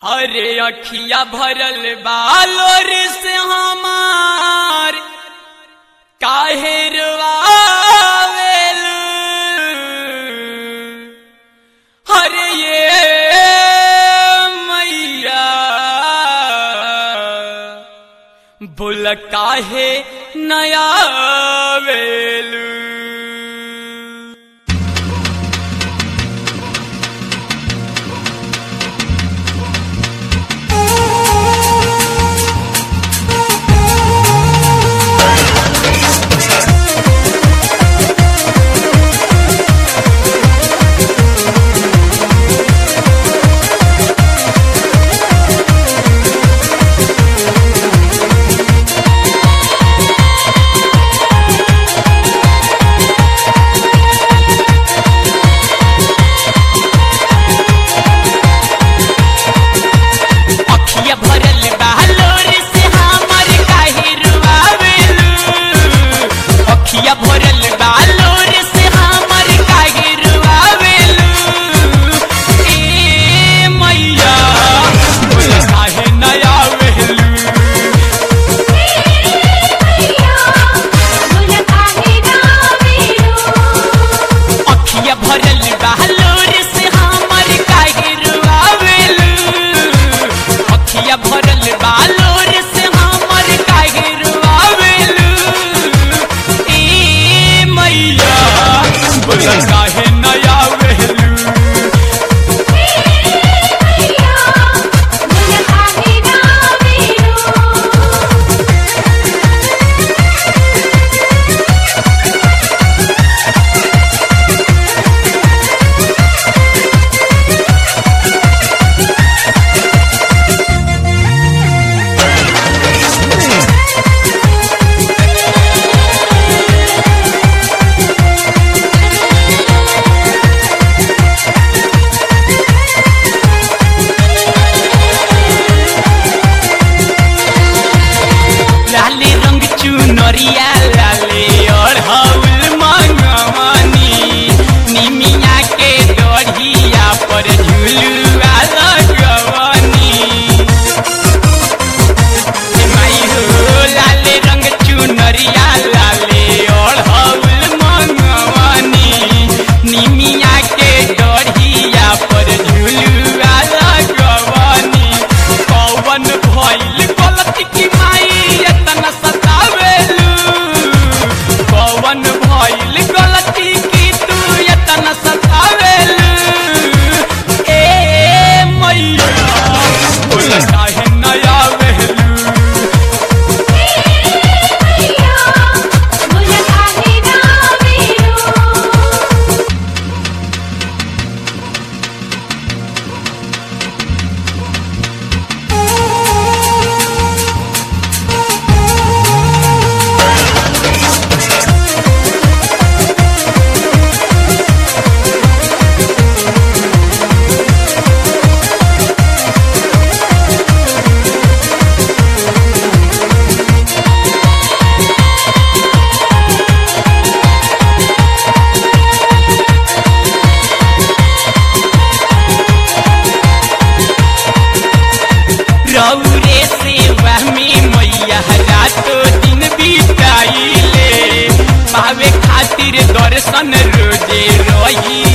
अरे अखिया भरल बालोर से हमार काहे रुआवेल अरे ये मैया बोल काहे नया वेलू अखिया भरल बालोर से हमर काहे रुआवेलू अखिया भरल बालोर से हमर काहे रुआवेलू ए मैया बोल काहे नया वेलू अखिया भरल बालोर से हमर काहे रुआवेलू अखिया भरल बालोर से हमर काहे रुआवेलू ए मैया बोल काहे नया वेलू लाले रंग चुनरिया लाले और हौल मंगवानी निमिया के डढ़िया पर झुलुआ लगवानी ए माई हो लाले रंग चुनरिया लाले और हौल मंगवानी निमिया के डढ़िया पर झुलुआ लगवानी कौवन भइल गलती की माई एतना सतावेलू कौवन भइल गलती की तू एतना सतावेलू ए मैया बोल काहे नया वेलू रौरे सेवा में मैया रातो दिन बिताइले पावे खातिर दर्शन रोजे रही